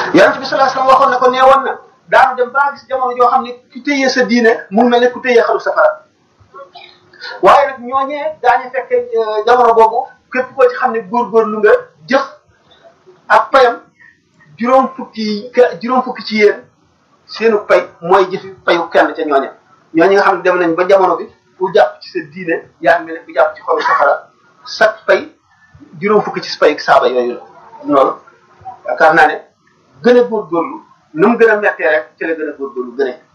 yonent bi sallallahu alayhi wasallam waxoon na ko nee woon na daanu dem ba gis jamono joo xam ne ku téye sa diine mu mel ne ku téye xalu safara waaye nag ñooñee daañu fekke jamono boobu képp koo ci xam ne góorgóorlu nga jëf ak payam juróom fukki juróom fukki ci yéen seenu pay mooy jëfi payu kenn ca ñooñe ñooñu nga xam ne dem nañ ba jamono bi ku jàpp ci sa diine yaa ngi mel ne ku jàpp ci xolu safara sa pay juróom fukki ci pay saaba yooyu la loolu yaakaar naa ne gën a góorgóorlu nu mu gën a mettee rek ci la gën a góorgóorlu gën a